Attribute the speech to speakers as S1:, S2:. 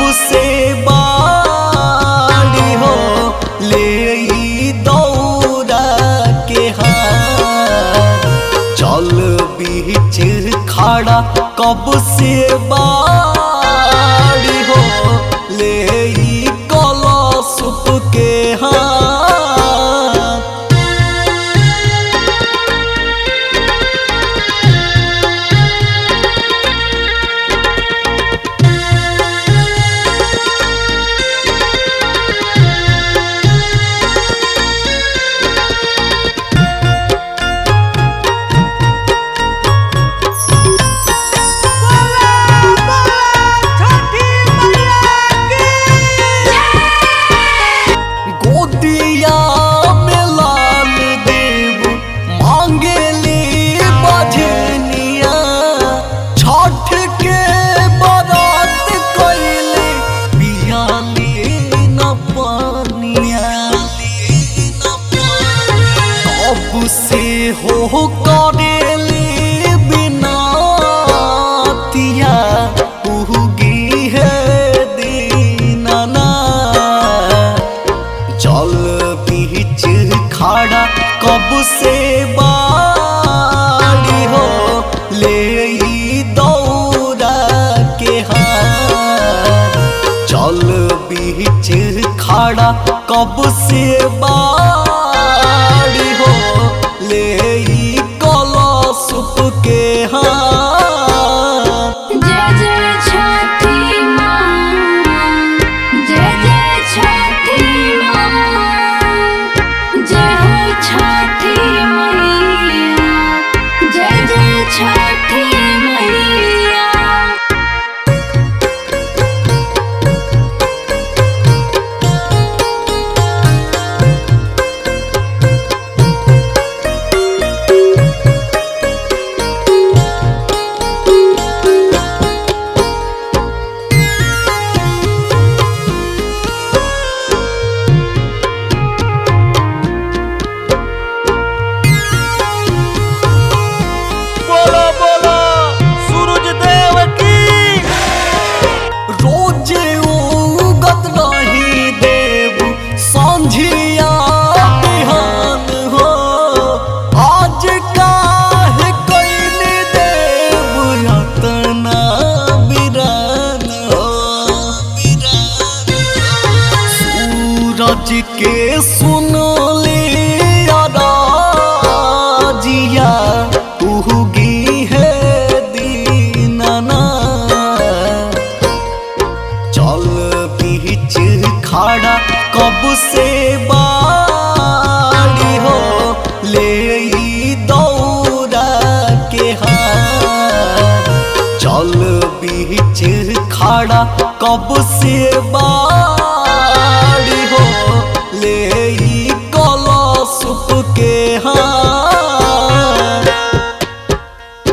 S1: से बाड़ी हो ले ई दौरा के हाथ चल बीच खड़ा कब से बाड़ी हो ले ई कलशुप के हाथ गोदिया में लाल देव मांगेली बजनिया छठ के बरात कैले पियाली न पानिया अब से हो करेली बिनातिया उगी है दीनाना जल बीच खड़ा कब से बाड़ी हो ले ई दौरा के हाथ जल बीच खड़ा कब से बाड़ी हो ले ई कलशुप के हाथ
S2: जय जय छठी माँ जय जय छठी माँ जय हो छठी मैया जय जय छठी मैया
S3: बोलो बोलो सूरज देव की
S1: रोजे उगत नहीं देव संझिया बिहान हो आज काहे कैले देव रतना बिरान हो सूरज के सुन लिया राजिया उगी है दीनाना चल बीच खड़ा कब से बाड़ी हो ले ई दौरा के हाथ चल बीच खड़ा कब से बाड़ी